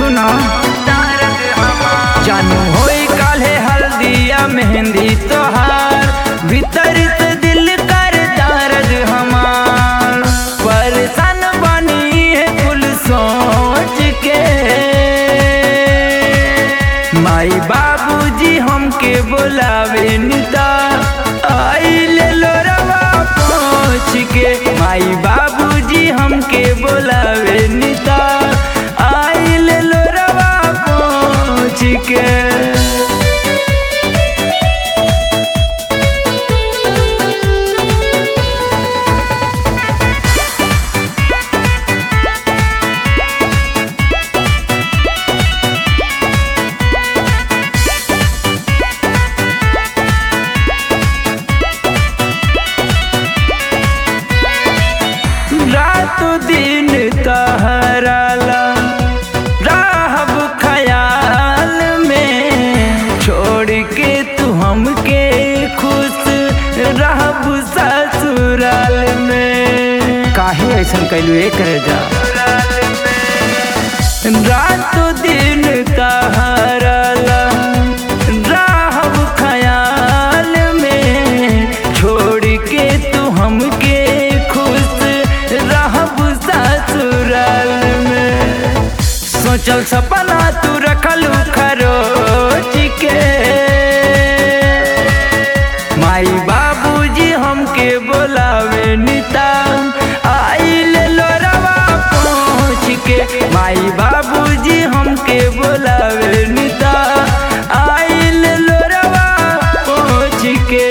सुना जानू होई काले हल्दिया मेहंदी तोहार भीतर से दिल कर दर्द हमार परेशान बनी है कुल सोच के माई बाबूजी हमके बोलावे निता आइले लोरवा पहुँच के माई बाबूजी हमके बोलावे निता आइले लोरवा पहुँच के रात दिन तहराला रहब ख्याल में छोड़ के तू हमके खुश रहब ससुराल में काहे ऐसा कैलू ए करे जा रात दिन तहराला रहब ख्याल में छोड़ के तू हमके खुश रहब ससुराल में सोचल सपना तू रखलू खरोच के माई बाबूजी हमके बोलावे निता आइल लोरवा पहुँच के माई बाबूजी हमके बोलावे निता आइल लोरवा पहुँच के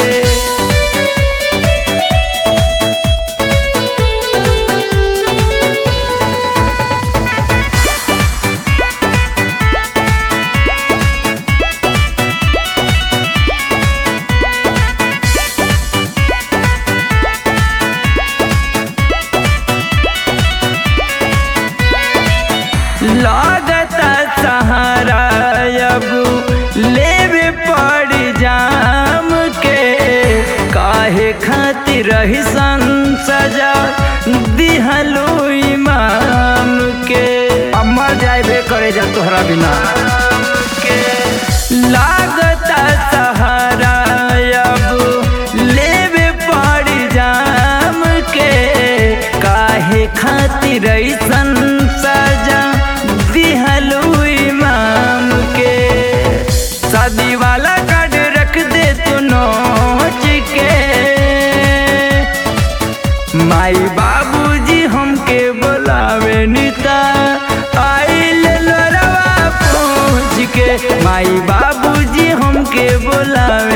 लागता सहारा अब लेवे पड़ जाम के काहे खातिर रही सजा दिहलो इमाम के अमर जाए करे जा तोहरा बिना के लागता सहारा अब लेवे पड़ जाम के काहे खातिर ऐसन सजा दिहलू इमाम के शादी वाला कार्ड रख दे तू नोच के माई बाबूजी हमके बोलावे निता आइल लोरवा पहुँच के माई बाबूजी हमके बोलावे